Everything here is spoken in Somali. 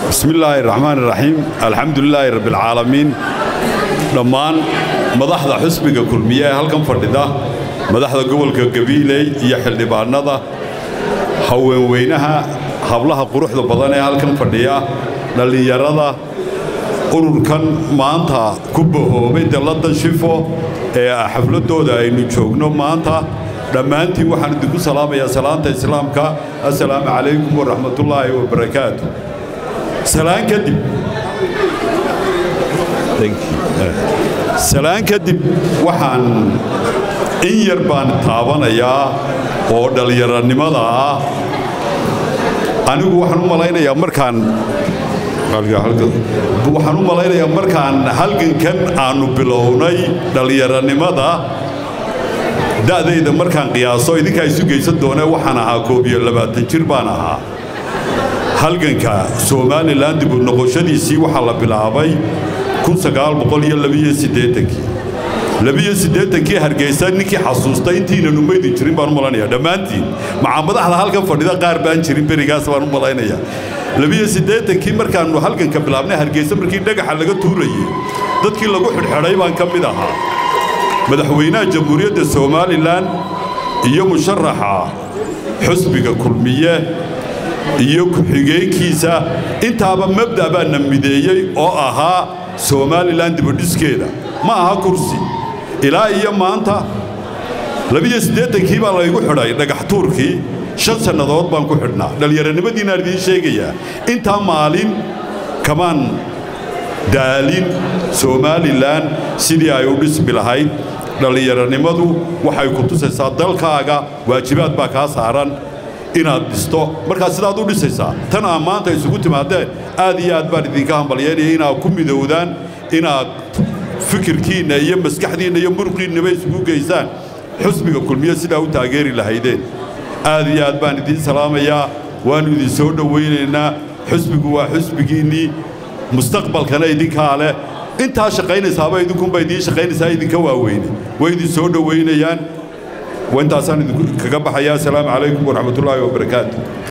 bismi illaahi raxmaan iraxiim alxamdu lilaahi rabbialcaalamiin dhammaan madaxda xusbiga kulmiye ee halkan fadhida madaxda gobolka gabiiley iyo xildhibaannada haweenweynaha hablaha quruxda badan ee halkan fadhiya dhallinyarada ururkan maanta ku bahoobay dalladda shifo ee xafladdooda aynu joogno maanta dhammaantiin waxaan idinku salaamayaa salaanta islaamka assalaamu calaykum waraxmatullaahi wabarakaatu salaan kadib salaan kadib waxaan in yar baan taabanayaa oo dhallinyaranimada ah anigu waxaan u malaynayaa markaan waxaan u malaynayaa markaan halgankan aannu bilownay dhallinyaranimada da'dayda markaan qiyaaso idinkaa isu geysan doonee waxaan ahaa koob iyo labaatan jir baan ahaa halganka somalilan dib u noqoshadiisii waxaa la bilaabay kii hargeysa ninkii xasuusta intiinan umaydin jirin baan u malaynayaa dhammaantiin macaa madaxda halkan fadhida qaar baan jirin berigaas baan u malaynayaa kii markaannu halganka bilaabnay hargeysa markii dhagaxa laga tuurayey dadkii lagu xidhxidhay baan ka mid ahaa madaxweynaha jamhuuriyadda somalilan iyo musharaxa xusbiga kulmiye iyo ku-xigeenkiisa intaaba mabda' baa na mideeyey oo ahaa somalilan dibadhiskeeda ma aha kursi ilaa iyo maanta kii baa laygu xidhay dhagaxtuurkii shan sannadood baan ku xidhnaa dhallinyaranimadiinaan idiin sheegayaa intaa maalin kamaan daalin somalilan sidii ay u dhismi lahayd dhallinyaranimadu waxay ku tusaysaa dalkaaga waajibaad baa kaa saaran inaad dhisto markaa sidaad u dhisaysaa tan aa maanta isugu timaadeen aad iyo aad baan idinka hambalyeynaya inaad ku midowdaan inaad fikirkiinna iyo maskaxdiinna iyo muruqiinnaba isugu geysaan xusbiga kulmiye sidaa u taageeri lahaydeen aad iyo aad baan idiin salaamayaa waannu idin soo dhowaynaynaa xusbigu waa xusbigiinnii mustaqbalkana idinkaa leh intaa shaqaynaysaaba idinkunba idiin shaqaynaysaa idinka waaweyne way idin soo dhowaynayaan intaasaan idinkaga baxayaa asalaamu calaykum waraxmatullaahi wabarakaatu